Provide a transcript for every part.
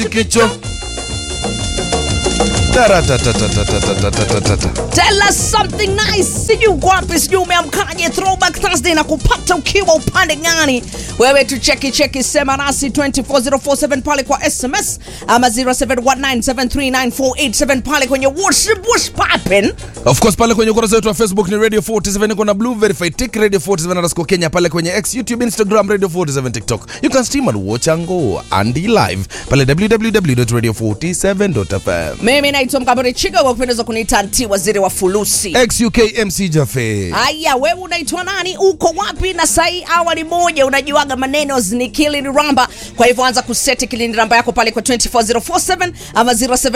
kicho Taratatatatatatatatatatata. Tell us something nice. Sijui uko wapi, sijui umeamkaje throwback Thursday na kupata ukiwa upande gani? Wewe tu cheki cheki, sema nasi 24047 pale kwa SMS ama 0719739487 pale kwenye WhatsApp. What's poppin'? Of course pale kwenye ukurasa wetu wa Facebook ni Radio 47 iko na blue verified tick Radio 47 underscore Kenya pale kwenye X, YouTube, Instagram Radio 47 TikTok. You can stream and watch and go and live pale www.radio47.fm. Mimi naitwa Mkaburi Chiga, kwa kupendeza kuniita nti waziri wa fulusi. XUK MC Jaffe. Haya, wewe unaitwa nani? Uko wapi? Na sahi awali moja, unajuaga maneno ni kilini ramba. Kwa hivyo anza kuseti kilini ramba yako pale kwa 24047 ama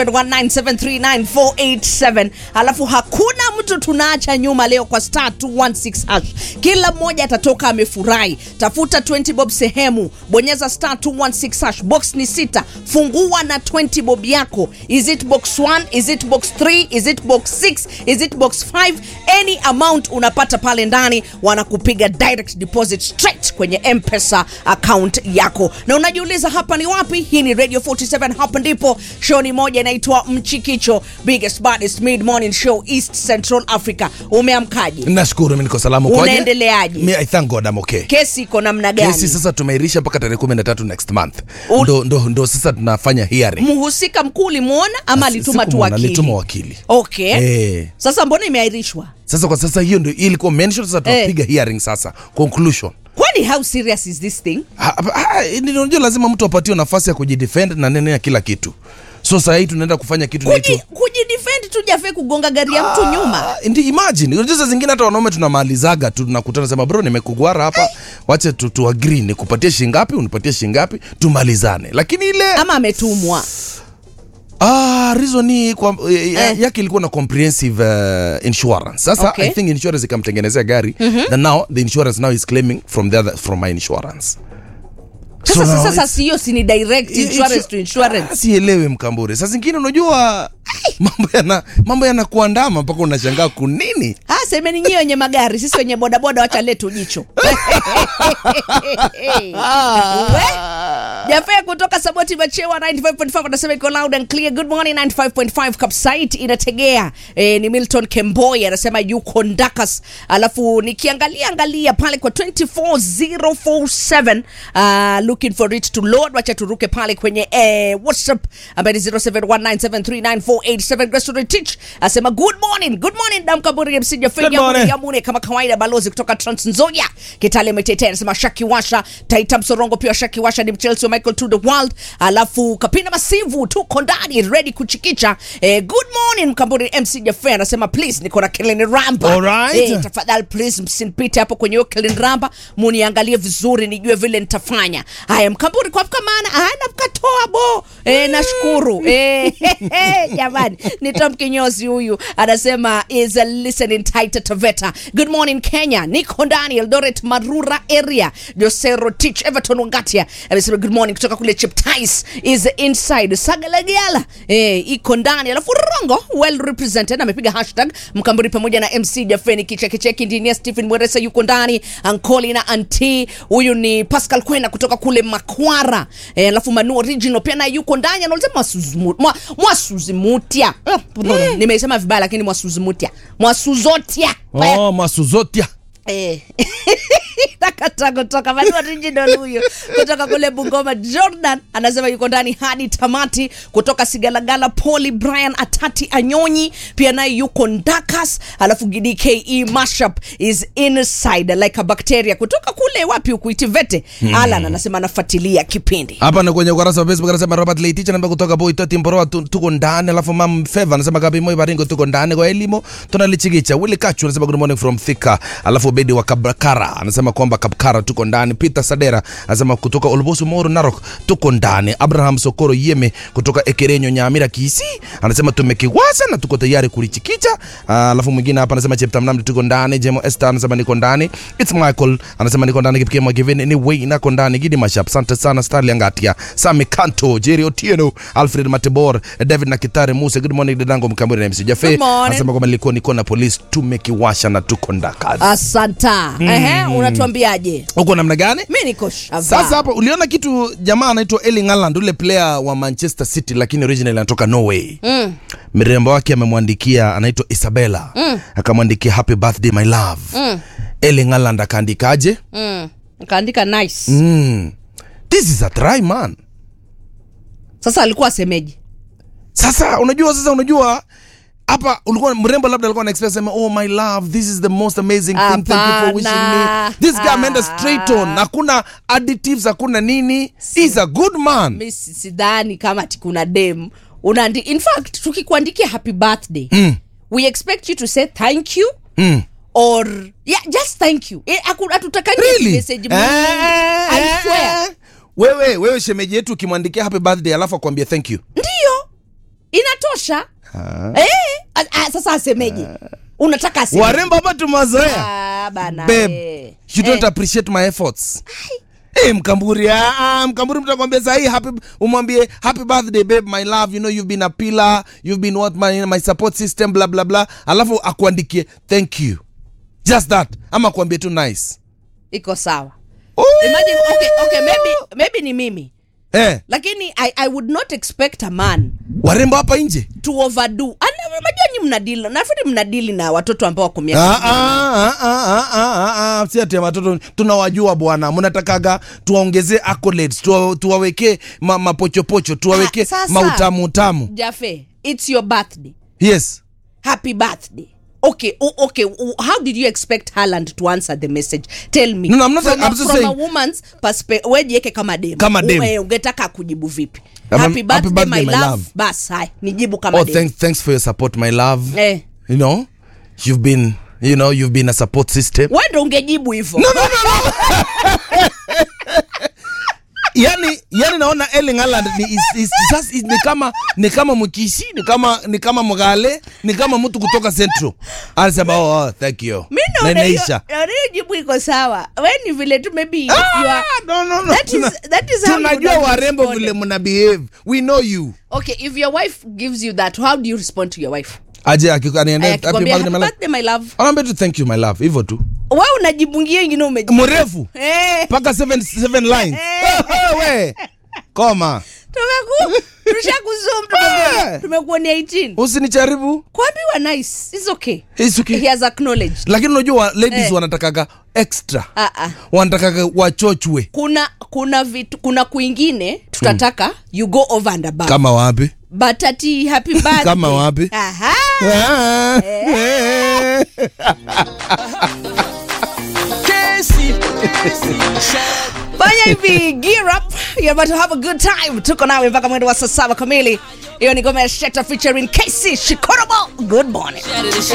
0719739487. Alafu hakuna mtu tunaacha nyuma leo kwa star 216 hash. Kila mmoja atatoka amefurahi. Tafuta 20 bob sehemu, bonyeza star 216 hash. Box ni sita, fungua na 20 bob yako. Is it box 1? Is it box 3? Is it box 6? Is it box 5? Any amount unapata pale ndani, wanakupiga direct deposit straight kwenye M-Pesa account yako. Na unajiuliza hapa ni wapi? Hii ni Radio 47, hapa ndipo show ni moja inaitwa Mchikicho, biggest baddest mid morning show East Central Africa. Umeamkaje? Nashukuru mimi niko salama. Kwaje? Unaendeleaje? Me, I thank God I'm okay. Kesi iko namna gani? Kesi sasa tumeirisha mpaka tarehe 13 next month. U- Ndo, ndo, ndo sasa tunafanya hearing. Mhusika mkuu ulimuona ama alituma tu Sikumwona, wakili? alituma wakili. Okay. Eh. Sasa mbona imeahirishwa? Sasa kwa sasa hiyo ndio ilikuwa mention sasa tunapiga hearing sasa. Conclusion. Kwani how serious is this thing? Ha- ha- ni- Unajua lazima mtu apatiwe nafasi ya kujidefend na nene ya kila kitu. So sasa hii tunaenda kufanya kitu Kuji, inaitwa kujidefend tu jafe kugonga gari ya mtu nyuma. Ah, ndi imagine unajua saa zingine hata wanaume tunamalizaga tu tunakutana sema bro nimekugwara hapa wache tu, tu agree nikupatie shingapi unipatie shingapi tumalizane lakini ile Ama ametumwa. ah reason ni kwa, eh, Eh. yake ilikuwa na comprehensive uh, insurance sasa Okay. i think insurance ikamtengenezea gari then now the insurance now is claiming from the other, from my insurance Sasa now sasa it's- sio si ni direct I- insurance insur- to insurance. Ah, sielewi mkambure saa zingine unajua mambo yana mambo yanakuandama mpaka unashangaa kunini Ah, semeni nyie wenye magari, sisi wenye bodaboda wacha letu jicho. We, Jafea kutoka Saboti Machewa 95.5 anasema iko loud and clear. Good morning 95.5 Kapsait inategea. Eh, ni Milton Kemboi anasema yuko Ndakas. Alafu nikiangalia angalia pale kwa 24047 uh, looking for it to load. Wacha turuke pale kwenye eh, WhatsApp ambaye ni 0719739487 Grace Teach asema good morning. Good morning Damka Buri MC Jafea Good morning. Yamune kama kawaida balozi kutoka Trans Nzoia Kitale Metete anasema Shaki Washa Taita Msorongo pia Shaki Washa ni Chelsea Michael to the world alafu Kapina Masivu tuko ndani ready kuchikicha eh, good morning Mkamburi MC Jaffe anasema please niko na Kellen Ramba Alright. eh, tafadhali please msinipite hapo kwenye hiyo Kellen Ramba muniangalie vizuri nijue vile nitafanya haya Mkamburi kwa kama maana hana mkatoa bo eh, nashukuru eh, jamani ni Tom Kinyozi huyu anasema is a listening tight Taveta good morning Kenya niko ndani Eldoret Marura area Josero Teach Everton Wangatia amesema good morning kutoka kule Cheptais is inside Sagalagiala eh, iko ndani alafu Rongo well represented amepiga hashtag Mkamburi pamoja na MC Jafeni kicheki cheki engineer Stephen Mweresa yuko ndani Ankoli na Anti huyu ni Pascal Kwena kutoka kule Makwara eh, alafu Manu original pia naye yuko ndani anasema Mwasuzimu- Mwa- Mwasuzimutia eh, nimesema vibaya lakini Mwasuzimutia Mwasuzotia Haya. oh, masuzotia Eh. Nakata kutoka Manu original huyo kutoka kule Bungoma. Jordan anasema yuko ndani hadi tamati. Kutoka Sigalagala, Poli Brian Atati Anyonyi pia naye yuko Ndakas. Alafu GDKE mashup is inside like a bacteria kutoka kule wapi huku Itivete. Alan anasema anafuatilia kipindi. hapa na kwenye ukurasa wa Facebook anasema Robert Leitich namba kutoka Boy Toti Mboroa tu- tuko ndani, alafu Mam Feva anasema Gabi Moi Baringo tuko ndani kwa elimu tunalichigicha. Willy Kachu anasema good morning from Thika, alafu Bedi wa Kabkara anasema kwamba Kabkara tuko ndani. Peter Sadera anasema kutoka Olbosu Moro Narok tuko ndani. Abraham Sokoro Yeme kutoka Ekerenyo Nyamira Kisi anasema tumekiwaza na tuko tayari kulichikicha. Ah, Alafu mwingine hapa anasema Cheptam Namdi tuko ndani. Jemo Esther anasema niko ndani. It's Michael anasema niko ndani. Kipike Mwagiveni ni Wayne nako ndani. Gidi Mashap asante sana. Starly Angatia, Sami Kanto, Jerry Otieno, Alfred Matebor, David Nakitare Musa. Good morning dadangu Mkamburi na MC Jaffe. Good morning. Anasema kwamba nilikuwa niko na polisi tumekiwasha na tuko ndakazi. Asanta. Ehe, unatuambia unasikiaje uko namna gani mi niko shava sasa hapo uliona kitu jamaa anaitwa Erling Haaland ule player wa Manchester City lakini originally anatoka Norway mm. mrembo wake amemwandikia anaitwa Isabella mm. akamwandikia happy birthday my love Mm. Erling Haaland akaandikaje Mm. kaandika nice mm. this is a try man sasa alikuwa asemeji sasa unajua sasa unajua hapa ulikuwa mrembo labda alikuwa anaexpress sema oh my love this is the most amazing thing thank you for wishing me Hapana. this guy ameenda straight on hakuna additives hakuna nini he's a good man mi si- sidhani kama ati kuna dem unaandi in fact tukikuandikia happy birthday mm. we expect you to say thank you Mm. or yeah just thank you eh, haku- hatutakangi Really? message Eh, mingi. I eh, swear. eh. wewe wewe shemeji yetu ukimwandikia happy birthday alafu akwambie thank you ndiyo inatosha eh, a- a- sasa asemeje unataka aseme warembo hapa tumazoea Ah, bana babe eh. you don't Eh, appreciate my efforts Hey, mkamburi ah, ah, mkamburi mtakwambia sahii happy umwambie happy birthday babe my love you know you've been a pillar you've been what my, my support system bla bla bla alafu akuandikie thank you just that ama akuambie tu nice iko sawa Ooh. imagine okay, okay, maybe, maybe ni mimi eh, lakini I, i would not expect a man warembo hapa nje to overdo Ana- unajua nyi mnadili nafikiri mnadili na watoto ambao wako miaka Ah, ah, ah, ah, ah, ah, ah, si ati ya watoto tunawajua bwana mnatakaga tuwaongezee accolades tuwa, tuwawekee ma, mapochopocho tuwawekee Ah, sasa. mautamu utamu jafe it's your birthday yes happy birthday okay o- okay o- how did you expect Haaland to answer the message tell me No, no, I'm not from, saying- a, I'm just from a saying- woman's perspective wejieke kama dem Kama dem. U- eh, ungetaka kujibu vipi Ama- happy happy birthday, birthday, my my love love. bas hai nijibu kama oh dem thanks, thanks for your support my love eh you know you've been you know you've been a support system wewe ndo ungejibu hivyo no, no, no, no. yani yani naona Erling Haaland ni, is, is, sasa is, ni kama ni kama mkishi ni kama ni kama mgale ni kama mtu kutoka central anasema oh, oh thank you mi na naona hiyo inaisha naona hiyo jibu iko sawa we ni vile tu maybe you Ah, are no, no, no. That is- Tuna- that is how you tunajua would have warembo responded. vile mna behave we know you okay if your wife gives you that how do you respond to your wife aje akikaniambia happy akikwambia birthday happy my love birthday my love anaambia tu thank you my love hivyo tu wewe unajibungia ingine umejibu mrefu eh mpaka seven, seven lines we koma tumeku tushakusum Eh. tumekuonea 18 usinicharibu kuambiwa nice it's okay It's okay. he has acknowledged lakini unajua wa- ladies Eh. wanatakaga extra ah ah wanatakaga wachochwe kuna kuna vitu kuna kwingine tutataka you go over and above kama wapi but ati happy birthday Kama wapi? aha Ah, eh. fanya hivi gear up you're about to have a good time tuko nawe mpaka mwendo wa saa saba kamili hiyo ni ngoma ya sheta featuring kc shikorobo good morning